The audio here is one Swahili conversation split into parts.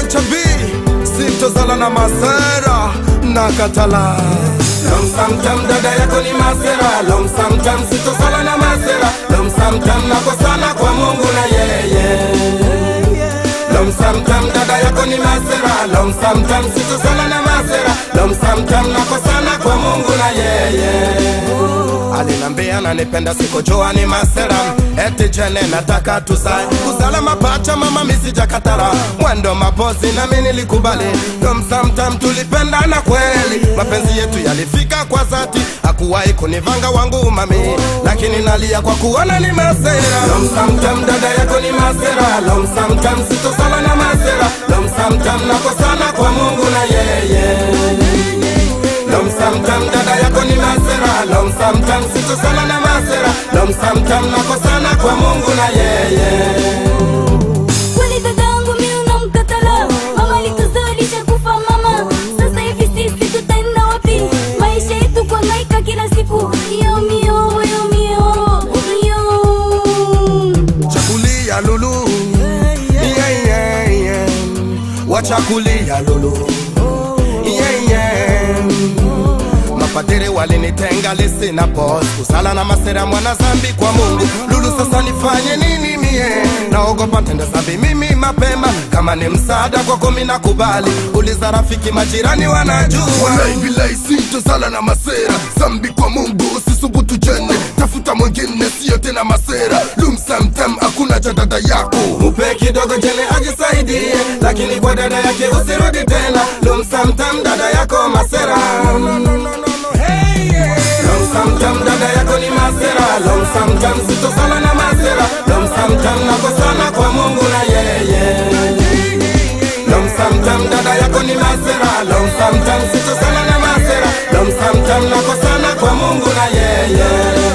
Renchabi sitozala na masera na katala lomsamtam dada yako ni masera lomsamtam sitosala na masera lomsamtam nakosana kwa mungu na yeye lomsamtam dada yako ni masera lomsamtam sitosala na masera lomsamtam nakosana kwa mungu na yeye alinambia nanipenda sikojoa ni masera eti jene nataka tuzae kuzala mapacha mama misijakatara mwendo mapozi nami nilikubali lomsamtam tulipendana kweli mapenzi yetu yalifika kwa zati hakuwahi kunivanga wangu mami lakini nalia kwa kuona ni masera lomsamtam dada yako ni masera lomsamtam sitosala na masera lomsamtam nakosana kwa mungu na yeye lomsamtam dada yako ni masera lomsamtam sitosala na masera lomsamtam nakosana kwa mungu na yeye Kweli dadangu mi unamkatala mama alituzalisha kufa mama sasa hivi sisi tutaenda wapi maisha yetu kuhangaika kila siku yo mio yo mio yo chakulia lulu yeah, yeah, yeah. wachakulia lulu yeah, yeah. mapadiri walinitenga lisina pos kusala na masera mwana zambi kwa mungu lulu sasa nifanye nini mie naogopa tende zambi mimi mapema kama ni msaada kwako mina kubali uliza rafiki majirani wanajua Walaibilai sitozala na masera zambi kwa mungu usisubutu jene tafuta mwingine siyo tena masera lumsamtam hakuna cha dada yako mupe kidogo jene ajisaidie lakini kwa dada yake usirudi tena lumsamtam dada yako masera lomsamtam dada yako ni masera lomsamtam sitosala na masera lomsamtam nakosana kwa mungu na yeye lomsamtam dada yako ni masera lomsamtam sitosala na masera lomsamtam nakosana kwa mungu na yeye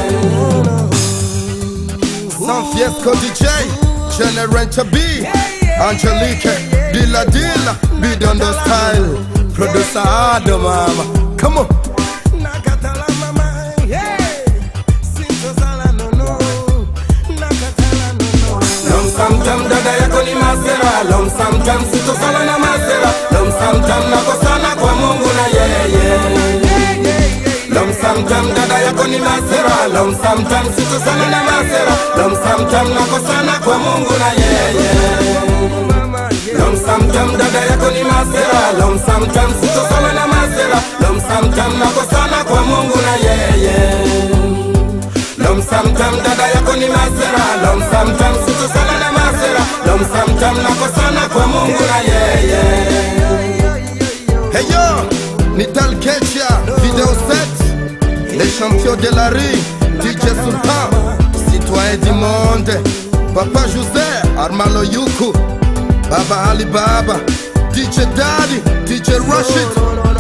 San Fiesco DJ General B Angelique Dilla Dilla Bidondo Style Producer Ado mama Come on Nakatala mama, yeah. Sitozala no no. Nakatala no no. Lom sam tam dada yako ni masera, lom sam tam sitozala na masera, lom sam tam nakosana kwa Mungu na yeye. Lom sam tam dada yako ni masera, lom sam tam sitozala na masera, lom sam tam nakosana kwa Mungu na yeye. Lom sam tam dada yako ni masera, lom sam tam sitosala na masera, lom sam tam nakosana kwa Mungu na yeye. Lom sam tam dada yako ni masera, lom sam tam sitosala na masera, lom sam tam nakosana kwa Mungu na yeye. Hey yo Nital Ketia Vidéo 7 Les champions de la rue DJ Sultan Citoyen du monde Papa José Armalo Yuku Baba Ali Baba DJ Daddy DJ Rashid